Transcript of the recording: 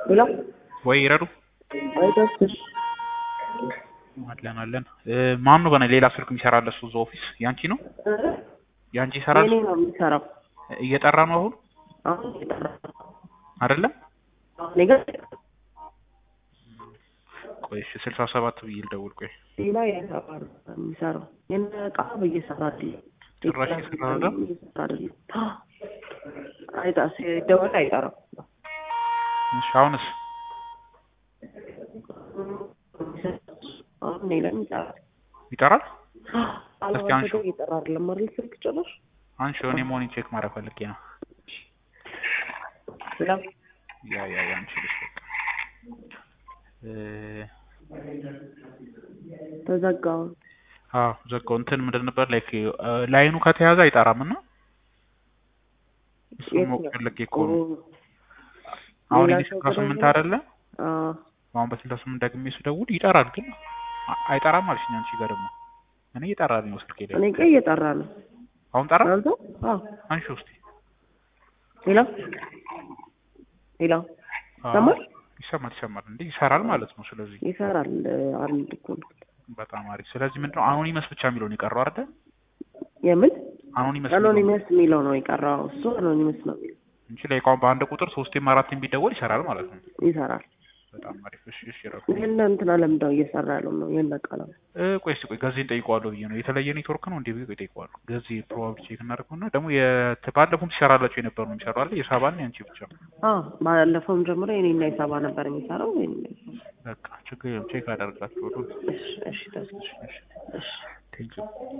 ሄሎ ወይ ይረዱ አይደርስሽ አለን አለን። ማን ነው በነ ሌላ ስልክ የሚሰራለ እሱ እዛ ኦፊስ ያንቺ ነው ያንቺ ይሰራል የኔ ነው የሚሰራው። እየጠራ ነው አሁን አሁን እየጠራ ነው። አይደለም እኔ ጋር ቆይ እሺ ስልሳ ሰባት ብዬ ልደውል ቆይ ሌላ የሰራ ነው የሚሰራው። የነ ዕቃ እየሰራ አይደለም። ጭራሽ እየሰራ አይደለም? እየሰራ አይደለም። አይጣ ሲደወል አይጠራም። እሺ አሁንስ አሁን እኔ ላይ ይጠራል። ይጠራል አለባበሰ አንሺው። እየጠራ አይደለም አይደል? ስልክ ጭራሽ አንሺ እኔ መሆኔን ቼክ ማድረግ ፈልጌ ነው ሌላ ያ ያ ያ አንቺ ልጅ በቃ እ ተዘጋው። አዎ ዘጋው እንትን ምንድን ነበር ላይክ ላይኑ ከተያዘ አይጠራም እና እሱ ማወቅ ፈልጌ እኮ ነው አሁን ሌላ እኔ ሰው ስልሳ ስምንት ከደወለ- አይደለ አዎ አሁን በስልሳ ስምንት ደግሜ ስደውል ይጠራል ግን አ- አይጠራም አልሽኝ አንቺ ጋር ደግሞ እኔ እየጠራልኝ ነው ስልኬ ላይ እኔ ጋር እየጠራ ነው። አሁን ጠራ አንተ አዎ አንሺ ውስጥ ሌላ ሌላ ይሰማል? ይሰማል ይሰማል እንዴ ይሰራል ማለት ነው ስለዚህ ይሰራል። አንድ እኮ ነው። በጣም አሪፍ ስለዚህ ምንድነው አኖኒመስ ብቻ የሚለው ነው የቀረው አይደል የምን አኖኒመስ የሚለው ነው አኖኒመስ የሚለው ነው የቀረው። እሱ አኖኒመስ ነው የሚለው እንጂ ላይ አሁን በአንድ ቁጥር ሶስቴም አራቴም ቢደወል ይሰራል ማለት ነው ይሰራል። በጣም አሪፍ እሺ እሺ ረፉ የእነ እንትና ለምንድን ነው እየሰራ ያለው ነው የእነ ቃላ እ ቆይ እስኪ ቆይ ገዜን ጠይቀዋለሁ ብዬ ነው የተለየ ኔትወርክ ነው እንዴ ብዬ ቆይ ጠይቀዋለሁ ገዜ ፕሮባብሊ ቼክ እናደርገውና ደግሞ የት ባለፈውም ሲሰራላቸው የነበሩ ነው የሚሰሩ አለ የሳባና የአንቺ ብቻ አዎ ባለፈውም ጀምሮ የኔና የሰባ ነበር የሚሰራው። የኔና የሰባ በቃ ችግር የለም ቼክ አደርጋቸዋለሁ እሺ እሺ ተስፋ እሺ እሺ ቴንኪው